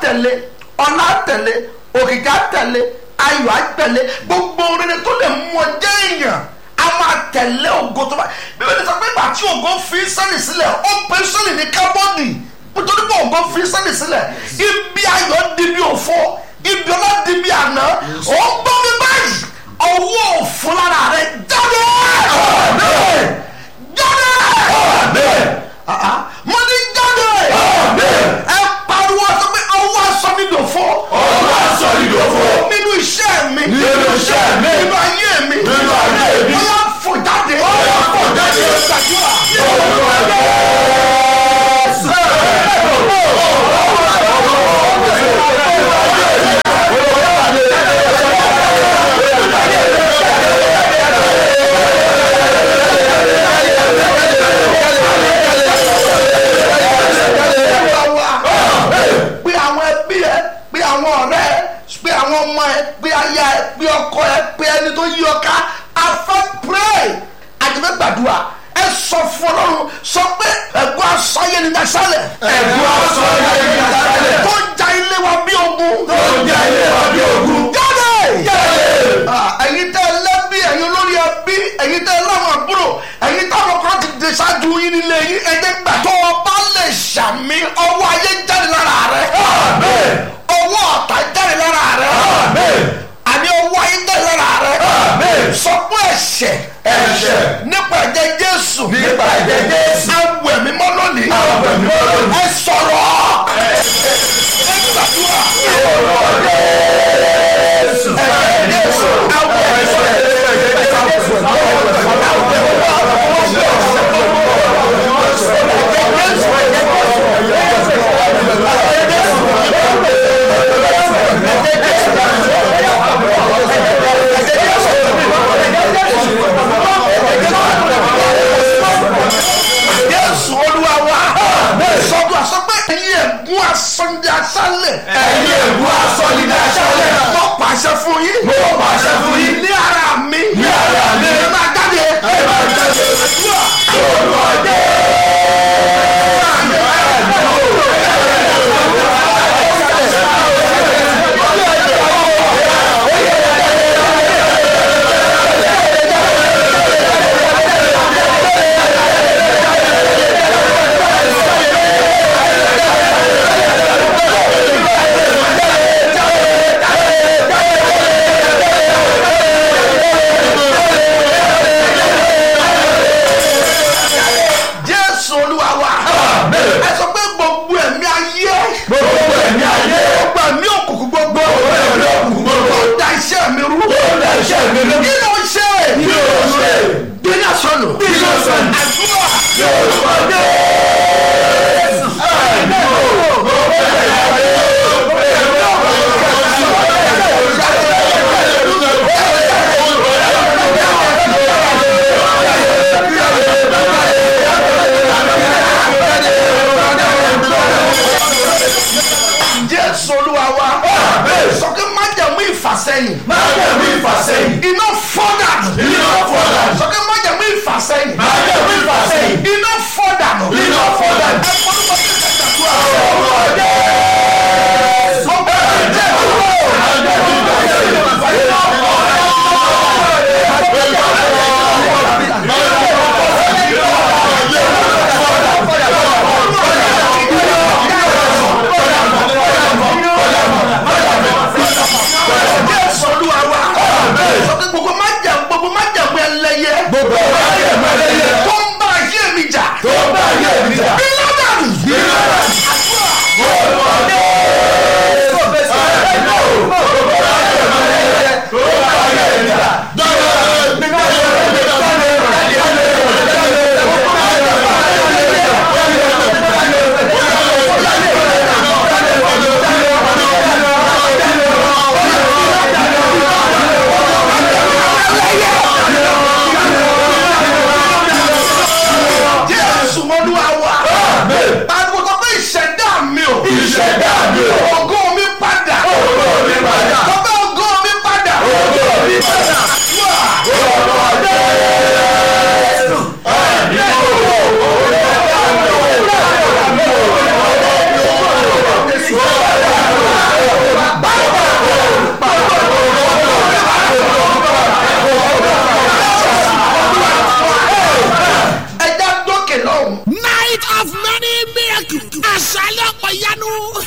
tẹ̀lé ọlá tẹ̀lé òkìkí tẹ̀lé ayọ̀ á tẹ̀lé gbogbo rere tó lè mú ọ jẹ́ èèyàn a máa tẹ̀lé ògo tó bá bíbélì sọ pé ìgbà tí ògo fi sẹ́lì sílẹ̀ ó pe sẹ́lì ní kábọ́ọ̀nì nítorí pé ògo fi sẹ́lì sílẹ̀ ibi ayọ̀ di bí òfo ibi ọlá di bí àná ó ń gbọ́ mi báyìí ọwọ́ òfo lára rẹ jáde jáde mo ní jáde ẹ pariwo sọ pé ọwọ́ aṣọ mi lò fún ọwọ́ aṣọ mi lò fún nínú iṣẹ́ mi nínú iṣẹ́ mi nínú ayé mi nínú ayé mi ó yá fò jáde ó yá fò jáde. gbàdúrà. pé àwọn ẹbí ẹ pé àwọn ọ̀rẹ́ ẹ pé àwọn ọmọ ẹ pé aya ẹ pé ọkọ ẹ pé ẹni tó yí ọ ká afẹ́ pray àjẹmẹ́ gbàdúrà ẹ sọ fún ọlọ́run sọ pé ẹ̀gbọ́n aṣọ ayé ni nasálẹ̀ ẹ̀gbọ́n aṣọ ayé ni nasálẹ̀. tó ja ilé wa bí ogun tó jẹ́ ilé wa bí ogun. jáde jáde. Ah, ẹ̀yin tẹ́ ẹ lẹ́bí ẹ̀yin olórí ẹbí ẹ̀yin tẹ́ ẹ láwọn àbúrò ẹ̀yin táwọn kan ti dé ṣáájú yín nílé yín ẹ̀jẹ̀ gbà tó o bá lè ṣàmì ọwọ́ ayé jáde lára rẹ̀ Àmín. ọwọ́ ọ̀tá jáde lára rẹ̀ Àmín. àní ọwọ́ ayé jáde lára rẹ̀ Àmín. sọ fún ẹ̀ṣẹ̀ Ẹ̀ṣẹ̀. nípa ẹ̀jẹ̀ Jésù Nípa ẹ̀jẹ̀ Jésù. awẹ̀ mímọ́ lónìí Awẹ̀ mímọ́ lónìí. ẹ sọ̀rọ̀ ẹ gbàdúrà Jésù. Jésù awẹ̀ Jésù olúwa wa sọ́dọ̀ àsọ pé ẹ̀yin ẹ̀gún asọ́njẹ aṣálẹ̀ Ẹ̀yin ègún aṣọ ni ní aṣálẹ̀. mo pàṣẹ fún yín Mo pàṣẹ fún yín. ní ara mi Ní ara mi. ẹ máa jáde Ẹ máa jáde. Orúkọ Jésù olúwa wa ẹ sọ pé gbogbo ẹ̀mí ayé Gbogbo ẹ̀mí ayé. gbogbo ẹ̀mí òkùnkùn gbogbo Gbogbo ẹ̀mí òkùnkùn gbogbo. tó da iṣẹ́ mi rú Tó da iṣẹ́ mi rú. kí ló ń ṣe Kí ló ń ṣe? gbéná sọnù Kí ló ń sọnù? àdúrà Orúkọ Jésù. Àmín. Gbogbo ẹ̀mí ayé. Gbogbo ẹ̀mí Jésù olúwa wa sọ pé májẹ̀mú ìfàsẹ́yìn Májẹ̀mú ìfàsẹ́yìn. iná fọ́dà Iná fọ́ dànù. sọ pé májẹ̀mú ìfàsẹ́yìn Májẹ̀mú ìfàsẹ́yìn. iná fọ́dà Iná fọ́ dànù. ẹ fọ́dún bá ti ṣẹ̀ṣẹ̀ tó àwọn. Orúkọ Jésù.